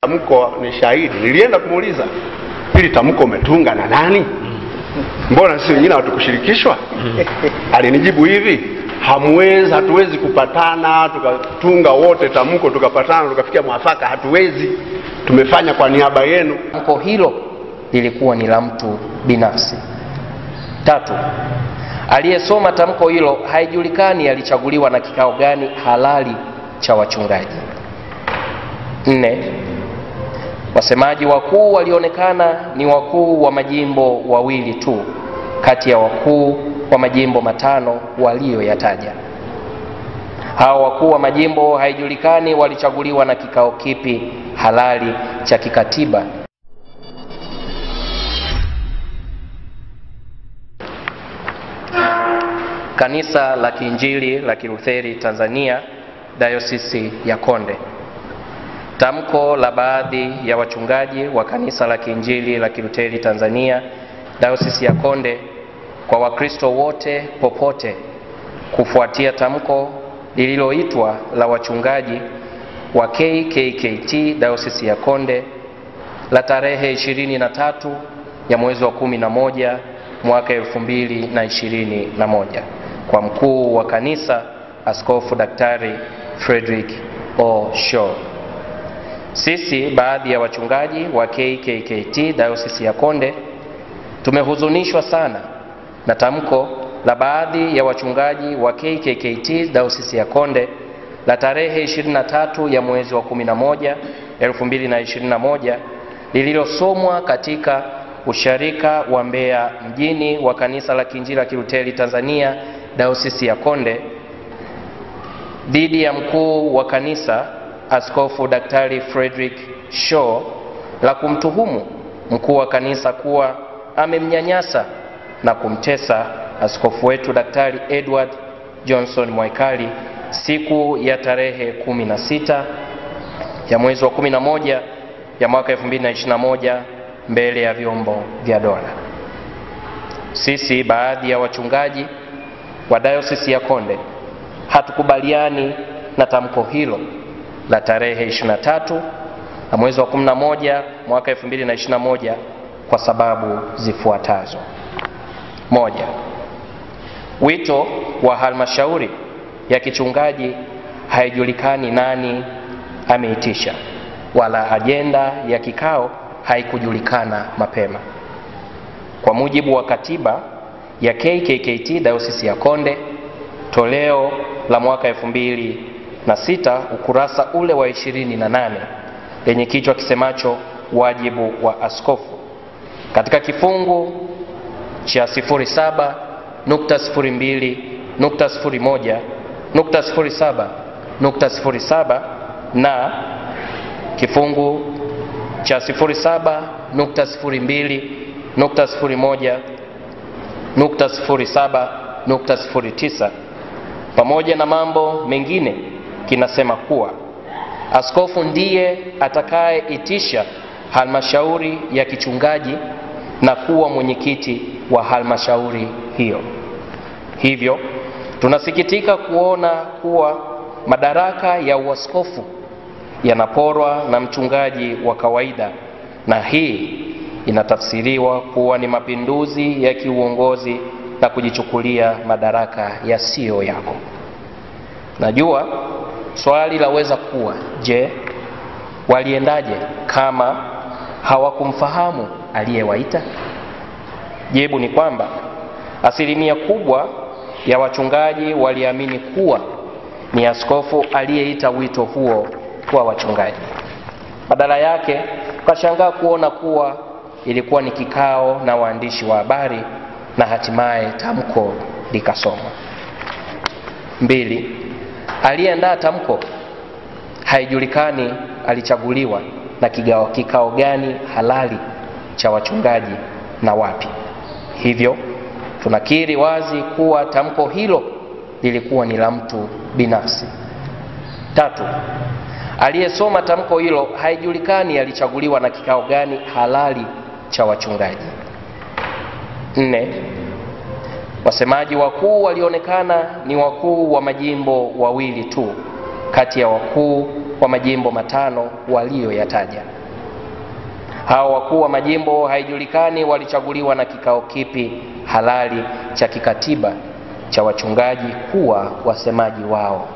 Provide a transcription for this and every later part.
Tamko ni shahidi. Nilienda kumuuliza hili tamko umetunga na nani? Mbona sisi wengine hatukushirikishwa? Alinijibu hivi, hamwezi, hatuwezi kupatana tukatunga wote tamko tukapatana tukafikia mwafaka, hatuwezi. Tumefanya kwa niaba yenu. Tamko hilo lilikuwa ni la mtu binafsi. Tatu, aliyesoma tamko hilo haijulikani alichaguliwa na kikao gani halali cha wachungaji. Nne, wasemaji wakuu walionekana ni wakuu wa majimbo wawili tu kati ya wakuu wa majimbo matano walioyataja. Hao wakuu wa majimbo haijulikani walichaguliwa na kikao kipi halali cha kikatiba. Kanisa la Kiinjili la Kilutheri Tanzania Dayosisi ya Konde. Tamko la baadhi ya wachungaji wa Kanisa la Kiinjili la Kilutheri Tanzania Dayosisi ya Konde kwa Wakristo wote popote kufuatia tamko lililoitwa la wachungaji wa KKKT Dayosisi ya Konde la tarehe 23 ya mwezi wa 11 mwaka 2021 kwa mkuu wa kanisa Askofu Daktari Frederick O. Shaw. Sisi baadhi ya wachungaji wa KKKT Dayosisi ya Konde tumehuzunishwa sana na tamko la baadhi ya wachungaji wa KKKT Dayosisi ya Konde la tarehe 23 ya mwezi wa 11 2021 lililosomwa katika usharika wa Mbeya mjini wa Kanisa la Kiinjili la Kilutheri Tanzania Dayosisi ya Konde dhidi ya mkuu wa kanisa Askofu Daktari Frederick Shaw la kumtuhumu mkuu wa kanisa kuwa amemnyanyasa na kumtesa askofu wetu Daktari Edward Johnson Mwaikali siku ya tarehe 16 ya mwezi wa 11 ya mwaka 2021 mbele ya vyombo vya dola. Sisi baadhi ya wachungaji wa Dayosisi ya Konde hatukubaliani na tamko hilo la tarehe 23 na mwezi wa 11 mwaka 2021 kwa sababu zifuatazo. Moja, wito wa halmashauri ya kichungaji haijulikani nani ameitisha, wala ajenda ya kikao haikujulikana mapema. Kwa mujibu wa katiba ya KKKT Dayosisi ya Konde toleo la mwaka elfu mbili na sita ukurasa ule wa ishirini na nane lenye kichwa kisemacho wajibu wa askofu katika kifungu cha 07 nukta 02 nukta 01 nukta 07 nukta 07 na kifungu cha 07 nukta 02 nukta 01 nukta 07 nukta 09 pamoja na mambo mengine kinasema kuwa askofu ndiye atakayeitisha halmashauri ya kichungaji na kuwa mwenyekiti wa halmashauri hiyo. Hivyo tunasikitika kuona kuwa madaraka ya uaskofu yanaporwa na mchungaji wa kawaida, na hii inatafsiriwa kuwa ni mapinduzi ya kiuongozi na kujichukulia madaraka yasiyo yako. Najua swali laweza kuwa je, waliendaje kama hawakumfahamu aliyewaita? Jibu ni kwamba asilimia kubwa ya wachungaji waliamini kuwa ni askofu aliyeita wito huo kwa wachungaji. Badala yake ukashangaa kuona kuwa ilikuwa ni kikao na waandishi wa habari na hatimaye tamko likasomwa. Mbili, aliyeandaa tamko haijulikani alichaguliwa na kigao, kikao gani halali cha wachungaji na wapi. Hivyo tunakiri wazi kuwa tamko hilo lilikuwa ni la mtu binafsi. Tatu, aliyesoma tamko hilo haijulikani alichaguliwa na kikao gani halali cha wachungaji. Nne, wasemaji wakuu walionekana ni wakuu wa majimbo wawili tu kati ya wakuu wa majimbo matano waliyoyataja. Hao wakuu wa majimbo haijulikani walichaguliwa na kikao kipi halali cha kikatiba cha wachungaji kuwa wasemaji wao.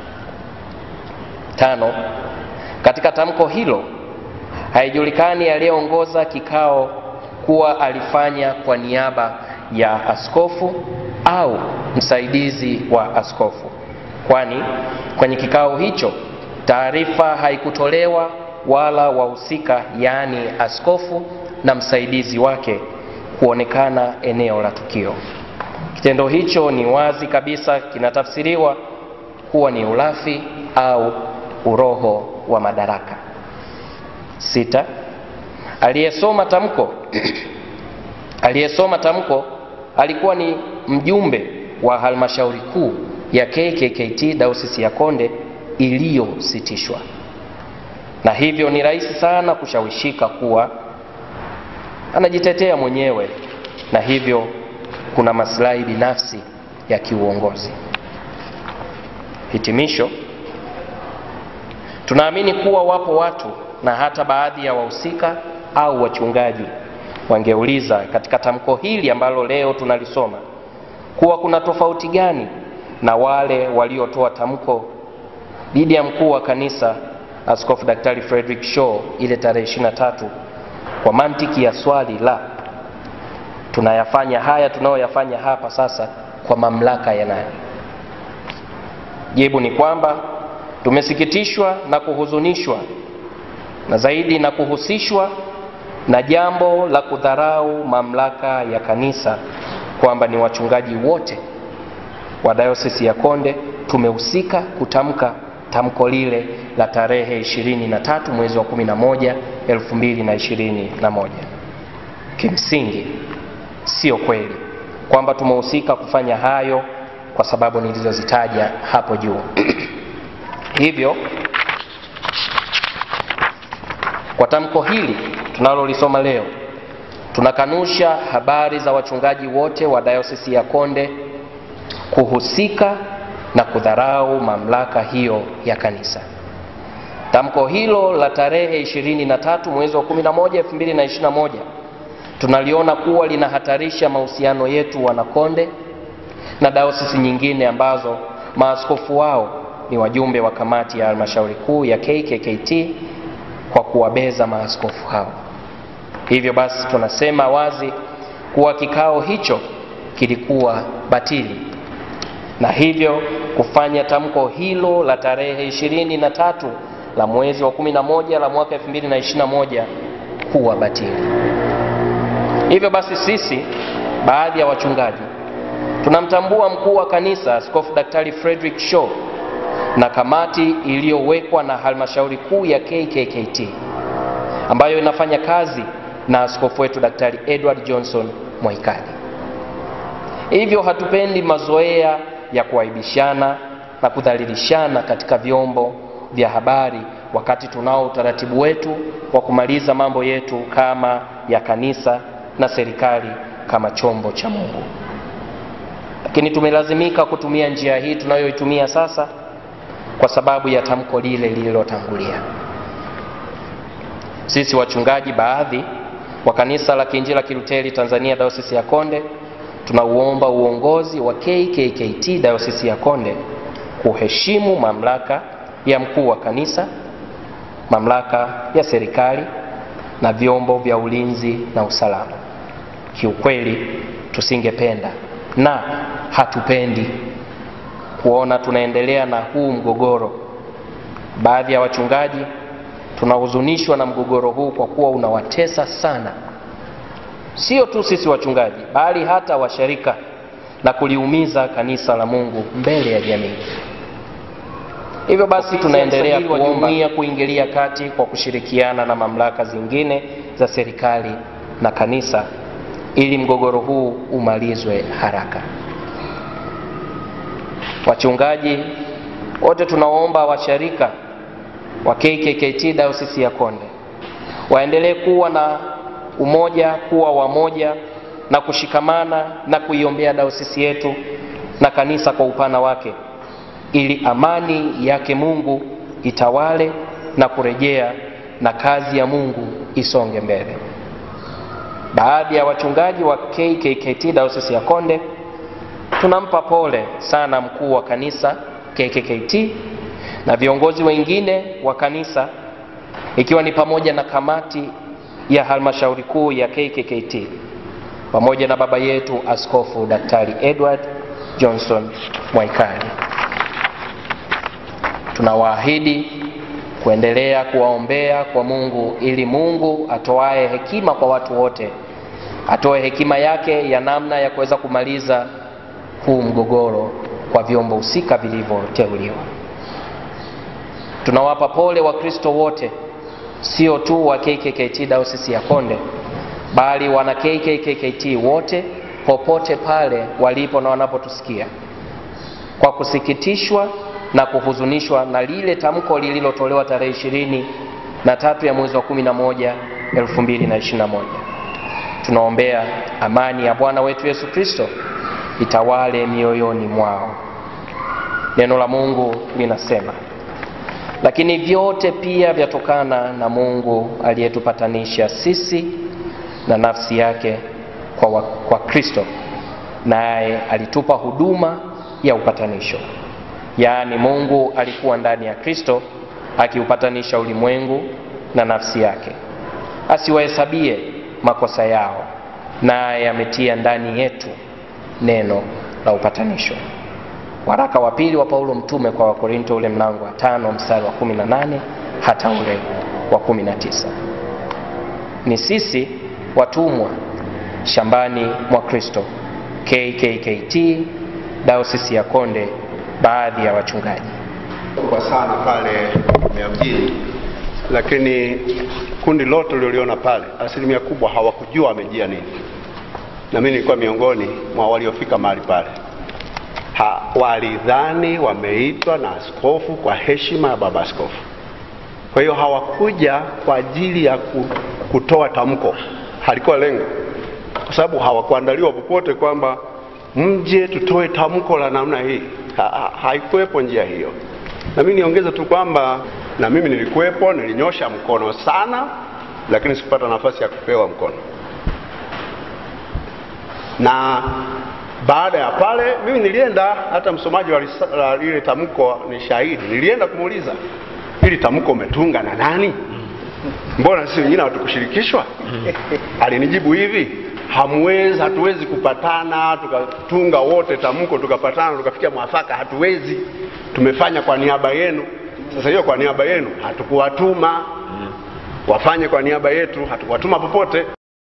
Tano, katika tamko hilo haijulikani aliyeongoza kikao kuwa alifanya kwa niaba ya askofu au msaidizi wa askofu, kwani kwenye kikao hicho taarifa haikutolewa wala wahusika, yaani askofu na msaidizi wake kuonekana eneo la tukio. Kitendo hicho ni wazi kabisa kinatafsiriwa kuwa ni ulafi au uroho wa madaraka. Sita, aliyesoma tamko aliyesoma tamko alikuwa ni mjumbe wa halmashauri kuu ya KKKT Dayosisi ya Konde iliyositishwa, na hivyo ni rahisi sana kushawishika kuwa anajitetea mwenyewe, na hivyo kuna maslahi binafsi ya kiuongozi. Hitimisho, tunaamini kuwa wapo watu na hata baadhi ya wahusika au wachungaji wangeuliza katika tamko hili ambalo leo tunalisoma kuwa kuna tofauti gani na wale waliotoa tamko dhidi ya mkuu wa kanisa Askofu Daktari Frederick Shaw ile tarehe 23 kwa mantiki ya swali la tunayafanya haya tunayoyafanya hapa sasa kwa mamlaka ya nani? Jibu ni kwamba tumesikitishwa na kuhuzunishwa na zaidi na kuhusishwa na jambo la kudharau mamlaka ya kanisa, kwamba ni wachungaji wote wa dayosisi ya Konde tumehusika kutamka tamko lile la tarehe 23 mwezi wa 11 2021. Kimsingi sio kweli kwamba tumehusika kufanya hayo kwa sababu nilizozitaja hapo juu. Hivyo kwa tamko hili tunalolisoma leo, tunakanusha habari za wachungaji wote wa dayosisi ya Konde kuhusika na kudharau mamlaka hiyo ya kanisa. Tamko hilo la tarehe 23 mwezi wa 11 2021 tunaliona kuwa linahatarisha mahusiano yetu wanakonde na dayosisi nyingine ambazo maaskofu wao ni wajumbe wa kamati ya halmashauri kuu ya KKKT kwa kuwabeza maaskofu hao. Hivyo basi tunasema wazi kuwa kikao hicho kilikuwa batili na hivyo kufanya tamko hilo la tarehe ishirini na tatu la mwezi wa kumi na moja la mwaka 2021 kuwa batili. Hivyo basi sisi baadhi ya wachungaji tunamtambua mkuu wa kanisa Askofu Daktari Frederick Shaw na kamati iliyowekwa na halmashauri kuu ya KKKT ambayo inafanya kazi na askofu wetu Daktari Edward Johnson Mwaikali. Hivyo hatupendi mazoea ya kuaibishana na kudhalilishana katika vyombo vya habari wakati tunao utaratibu wetu wa kumaliza mambo yetu kama ya kanisa na serikali kama chombo cha Mungu. Lakini tumelazimika kutumia njia hii tunayoitumia sasa kwa sababu ya tamko lile lililotangulia. Sisi wachungaji baadhi wa kanisa la Kiinjili la Kiluteri Tanzania Dayosisi ya Konde tunauomba uongozi wa KKKT Dayosisi ya Konde kuheshimu mamlaka ya mkuu wa kanisa, mamlaka ya serikali na vyombo vya ulinzi na usalama. Kiukweli tusingependa na hatupendi kuona tunaendelea na huu mgogoro. Baadhi ya wachungaji tunahuzunishwa na mgogoro huu kwa kuwa unawatesa sana, sio tu sisi wachungaji, bali hata washirika na kuliumiza kanisa la Mungu mbele ya jamii. Hivyo basi tunaendelea kuomba kuingilia kati kwa kushirikiana na mamlaka zingine za serikali na kanisa ili mgogoro huu umalizwe haraka. Wachungaji wote tunaomba washirika wa KKKT Dayosisi ya Konde waendelee kuwa na umoja, kuwa wamoja na kushikamana na kuiombea dayosisi yetu na kanisa kwa upana wake, ili amani yake Mungu itawale na kurejea na kazi ya Mungu isonge mbele. Baadhi ya wachungaji wa KKKT Dayosisi ya Konde tunampa pole sana mkuu wa kanisa KKKT na viongozi wengine wa kanisa ikiwa ni pamoja na kamati ya halmashauri kuu ya KKKT pamoja na baba yetu Askofu Daktari Edward Johnson Mwaikali. Tunawaahidi kuendelea kuwaombea kwa Mungu ili Mungu atoae hekima kwa watu wote, atoe hekima yake ya namna ya kuweza kumaliza huu mgogoro kwa vyombo husika vilivyoteuliwa. Tunawapa pole Wakristo wote, sio tu wa KKKT Dayosisi ya Konde, bali wana KKKT wote popote pale walipo na wanapotusikia, kwa kusikitishwa na kuhuzunishwa na lile tamko lililotolewa tarehe ishirini na tatu ya mwezi wa kumi na moja elfu mbili na ishirini na moja. Tunaombea amani ya Bwana wetu Yesu Kristo itawale mioyoni mwao. Neno la Mungu linasema, lakini vyote pia vyatokana na Mungu aliyetupatanisha sisi na nafsi yake kwa, wa, kwa Kristo, naye alitupa huduma ya upatanisho. Yaani, Mungu alikuwa ndani ya Kristo akiupatanisha ulimwengu na nafsi yake, asiwahesabie makosa yao, naye ametia ndani yetu neno la upatanisho. Waraka wa pili wa Paulo mtume kwa Wakorinto ule mlango wa tano mstari wa kumi na nane hata ule wa kumi na tisa. Ni sisi watumwa shambani mwa Kristo, KKKT Dayosisi ya Konde, baadhi ya wachungaji kwa sana pale Mbeya mjini, lakini kundi lote ulioliona pale, asilimia kubwa hawakujua wamejia nini, na mimi nilikuwa miongoni mwa waliofika mahali pale. Ha, walidhani wameitwa na askofu kwa heshima ya baba askofu. Kwa hiyo hawakuja kwa ajili ya kutoa tamko, halikuwa lengo, kwa sababu hawakuandaliwa popote kwamba mje tutoe tamko la namna hii. Ha, ha, haikuwepo njia hiyo. Na mimi niongeze tu kwamba na mimi nilikuwepo, nilinyosha mkono sana, lakini sikupata nafasi ya kupewa mkono. Na baada ya pale mimi nilienda, hata msomaji wa lile tamko ni shahidi, nilienda kumuuliza hili tamko umetunga na nani? Mbona sisi wengine hatukushirikishwa? Alinijibu hivi, hamwezi, hatuwezi kupatana tukatunga wote tamko tukapatana tukafikia mwafaka, hatuwezi. Tumefanya kwa niaba yenu. Sasa hiyo kwa niaba yenu hatukuwatuma wafanye kwa niaba yetu, hatukuwatuma popote.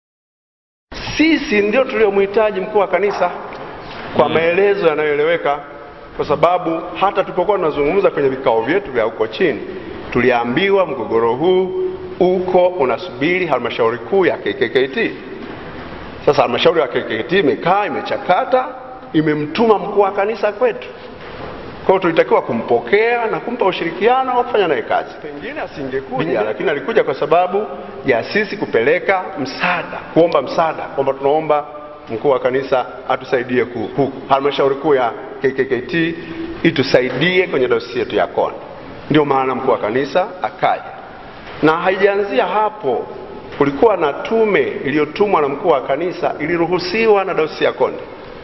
Sisi ndio tuliomhitaji mkuu wa kanisa kwa maelezo yanayoeleweka, kwa sababu hata tulipokuwa tunazungumza kwenye vikao vyetu vya huko chini, tuliambiwa mgogoro huu uko unasubiri halmashauri kuu ya KKKT. Sasa halmashauri ya KKKT imekaa imechakata, imemtuma mkuu wa kanisa kwetu. Kwa hiyo tulitakiwa kumpokea na kumpa ushirikiano wa kufanya naye kazi. Pengine asingekuja, lakini alikuja kwa sababu ya sisi kupeleka msaada, kuomba msaada, kwamba tunaomba mkuu wa kanisa atusaidie huku, halmashauri kuu ya KKKT itusaidie kwenye dayosisi yetu ya Konde. Ndio maana mkuu wa kanisa akaja, na haijaanzia hapo. Kulikuwa na tume iliyotumwa na mkuu wa kanisa, iliruhusiwa na dayosisi ya Konde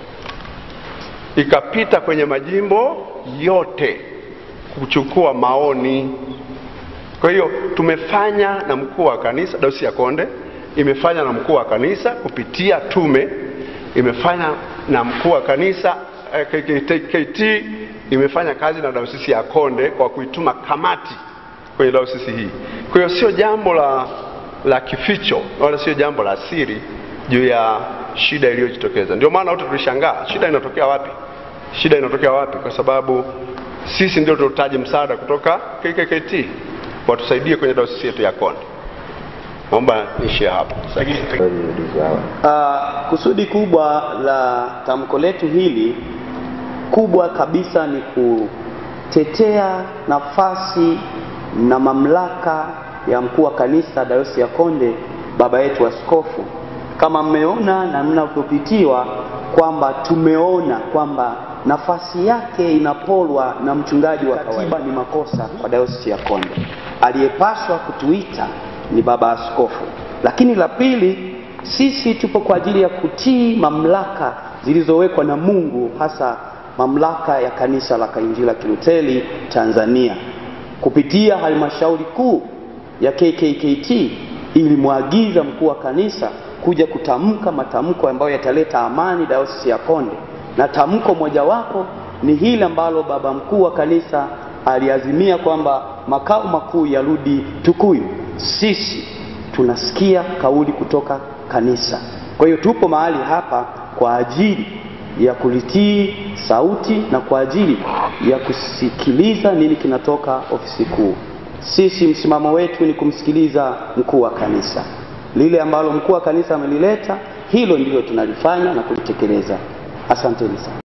ikapita kwenye majimbo yote kuchukua maoni. Kwa hiyo tumefanya na mkuu wa kanisa, dayosisi ya Konde imefanya na mkuu wa kanisa kupitia tume, imefanya na mkuu wa kanisa eh, KKKT imefanya kazi na dayosisi ya Konde kwa kuituma kamati kwenye dayosisi hii. Kwa hiyo sio jambo la, la kificho wala sio jambo la siri juu ya shida iliyojitokeza. Ndio maana wote tulishangaa, shida inatokea wapi? Shida inatokea wapi? Kwa sababu sisi ndio tunahitaji msaada kutoka KKKT watusaidie kwenye dayosisi yetu ya Konde. Naomba niishie hapo. Uh, kusudi kubwa la tamko letu hili kubwa kabisa ni kutetea nafasi na mamlaka ya mkuu wa kanisa dayosisi ya Konde, baba yetu askofu. Kama mmeona na mnavyopitiwa kwamba tumeona kwamba nafasi yake inapolwa na mchungaji wa kawaida ni makosa kwa dayosisi ya Konde. Aliyepaswa kutuita ni baba askofu. Lakini la pili, sisi tupo kwa ajili ya kutii mamlaka zilizowekwa na Mungu, hasa mamlaka ya kanisa la Kainjili la Kilutheri Tanzania kupitia halmashauri kuu ya KKKT ilimwagiza mkuu wa kanisa kuja kutamka matamko ambayo yataleta amani dayosisi ya Konde, na tamko mojawapo ni hili ambalo baba mkuu wa kanisa aliazimia kwamba makao makuu yarudi Tukuyu. Sisi tunasikia kauli kutoka kanisa, kwa hiyo tupo mahali hapa kwa ajili ya kulitii sauti na kwa ajili ya kusikiliza nini kinatoka ofisi kuu. Sisi msimamo wetu ni kumsikiliza mkuu wa kanisa. Lile ambalo mkuu wa kanisa amelileta, hilo ndilo tunalifanya na kulitekeleza. Asanteni sana.